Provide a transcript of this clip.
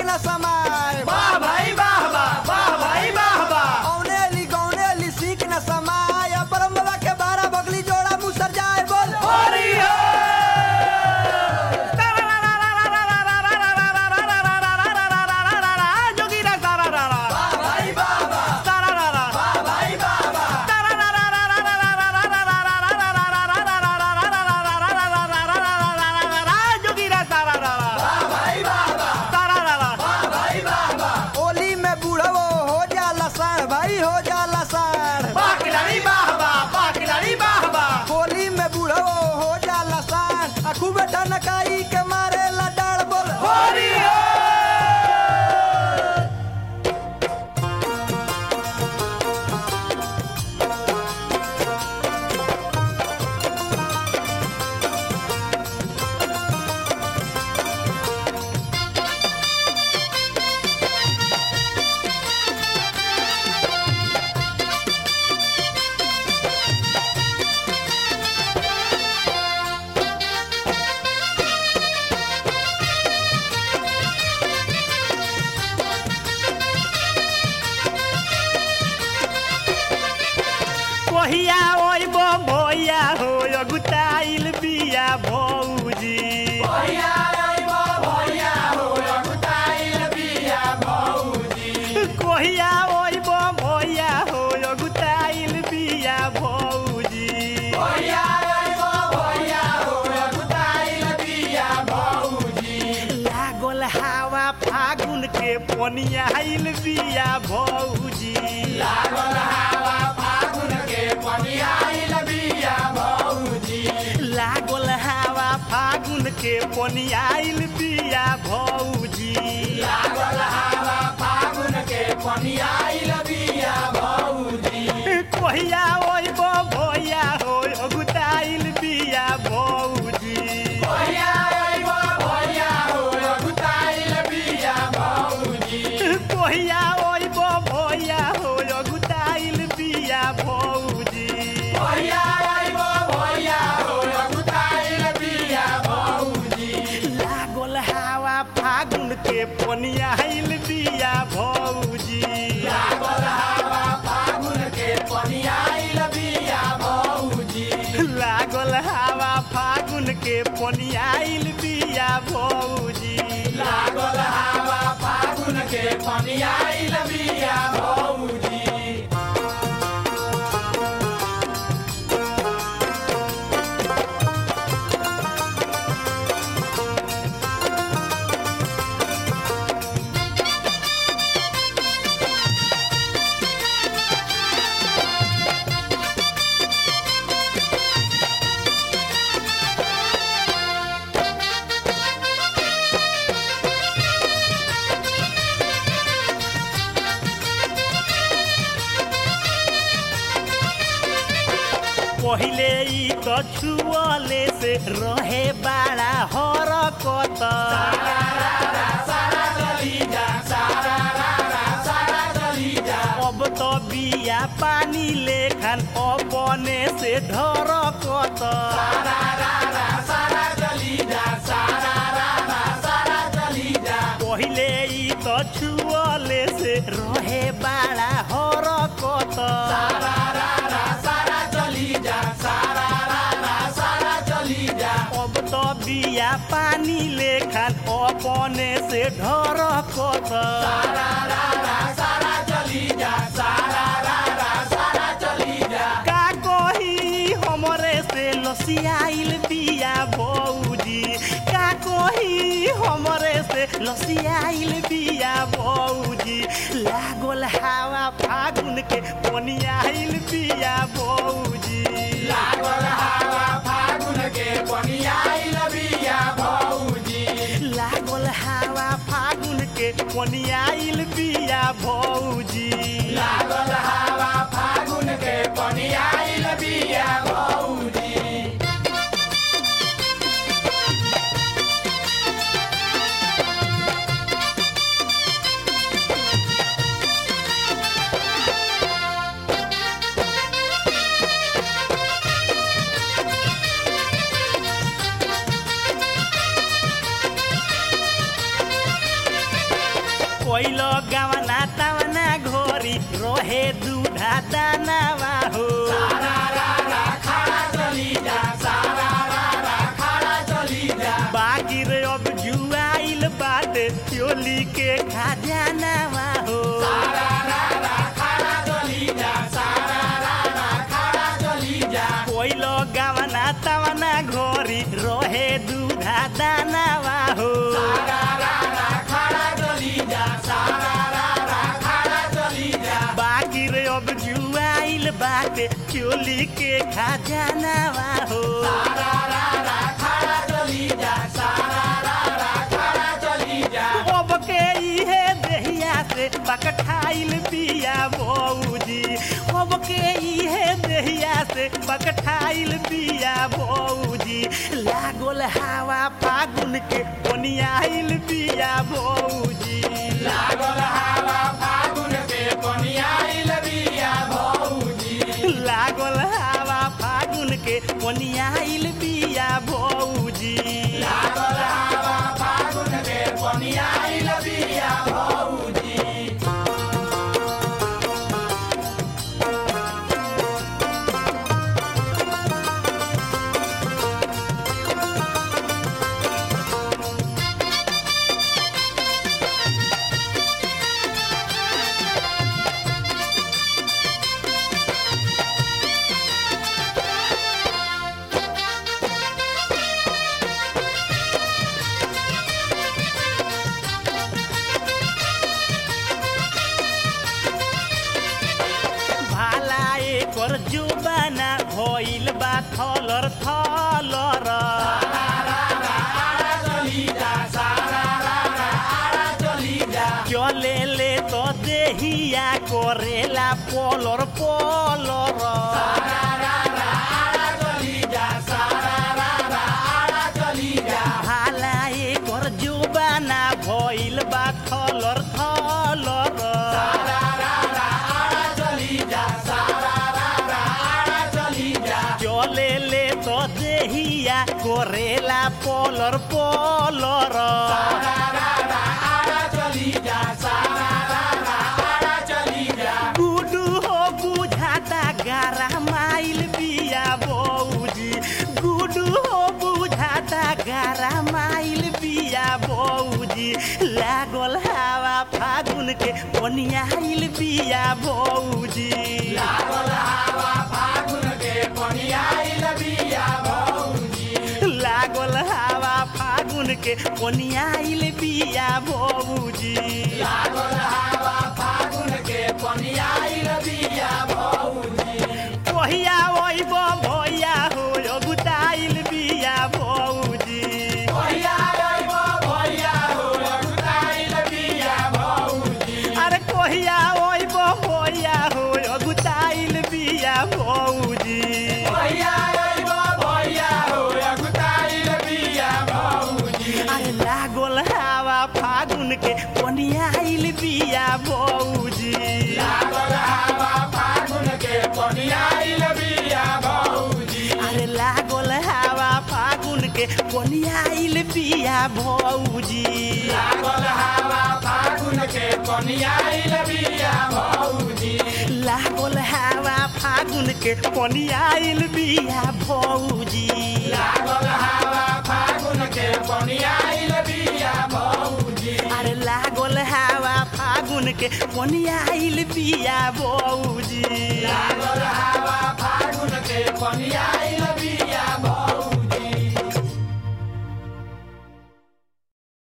न समाय वाह भाई वाह वाह वाह भाई वाह वाह औनेली गौनेली सीख न समाय परमला के बारह बगली जोड़ा मुसर जाए बोल होरी हो जोगीरा सारा रा रा वाह भाई वाह वाह सारा रा रा वाह भाई वाह वाह जोगीरा सारा रा रा वाह भाई वाह वाह सारा रा रा वाह भाई वाह वाह ओली में बूढ़वो हो जाला साढ़ भाई हो जाला साढ़ वाह खिलाड़ी वाह वाह वाह खिलाड़ी वाह वाह होली में बूढ़वो हो जाला साढ़ आ खूब ठनकाई के मारे ला डाड़ बोल होरी हो कहिया ओइब भैया हो अगुताइल बिया भौजी भैया ओइब भैया हो अगुताइल बिया भौजी कहिया ओइब भैया हो अगुताइल बिया भौजी भैया ओइब भैया हो अगुताइल बिया भौजी लागल हवा फागुन के पनियाइल बिया भौजी लागल हवा फागुन के पनियाइल बिया भौजी लागल हवा फागुन के पनियाइल बिया भौजी लागल हवा फागुन के पनियाइल बिया भौजी कहिया ओइब भैया हो अगुताइल बिया भौजी भैया ओइब भैया हो अगुताइल बिया भौजी कहिया ओइब भैया हो अगुताइल बिया भौजी भैया ओइब भैया हो अगुताइल बिया भौजी लागल हवा फागुन के पनियाइल बिया भौजी लागल हवा फागुन के पनियाइल बिया भौजी लागल हवा फागुन के पनियाइल बिया भौजी लागल हवा फागुन के पनियाइल बिया भौजी पहिले ई त छुअले से रहे बाड़ा हरकत अब त बिया पानी लेखन अपने से ढरकत पहिले ई त छुअले से रहे बाड़ा हरकत अब त बिया पानी लेखन अपने से ढरकत का कही हमरे से लसियाइल बिया भौजी का कही हमरे से लसियाइल बिया भौजी लागल हवा फागुन के पनियाइल बिया भौजी लागल हवा फागुन के पनियाइल बिया भौजी लागल हवा फागुन के पनियाइल बिया भौजी लागल हवा फागुन के पनियाइल बिया भौजी कोइलो गवना तवना घोरी रोहे दूधा दानावा हो बाकी रे अब जुआइल बाटे चोली के खजानावा हो कोइलो गवना तवना घोरी रोहे दूधा दानावा हो बाकी रे अब जुआइल बाटे चोली के खजानावा हो अब के इहे देहिया से बकठाइल बिया बौजी अब के इहे देहिया से बकठाइल बिया बौजी लागल हवा फागुन के बनियाइल बिया बौजी लागल हवा फागुन के बनियाइल बिया बौजी भाला एकर जुबाना भइल बा थलर थलर चले ले तो देहिया करेला पलर पलर भाला एकर जुबाना भइल बा थलर थलर चले ले तो देहिया करेला पलर पलर गुडू हो बुझाता गारा माइल बिया बौजी गुडू हो बुझाता गारा माइल बिया बौजी लागल हवा फागुन के बनियाइल बिया बौजी लागल हवा फागुन के बनियाइल बिया बौजी कहिया ओइब भैया हो अगुताइल बिया बौजी अरे कहिया ओइब भैया हो अगुताइल बिया बौजी अरे लागल हवा फागुन के बनियाइल बिया बौजी अरे लागल हवा फागुन के बनियाइल बिया बौजी लागल हवा फागुन के बनियाइल बिया बौजी अरे लागल हवा फागुन के बनियाइल बिया बौजी फागुन के पनियाइल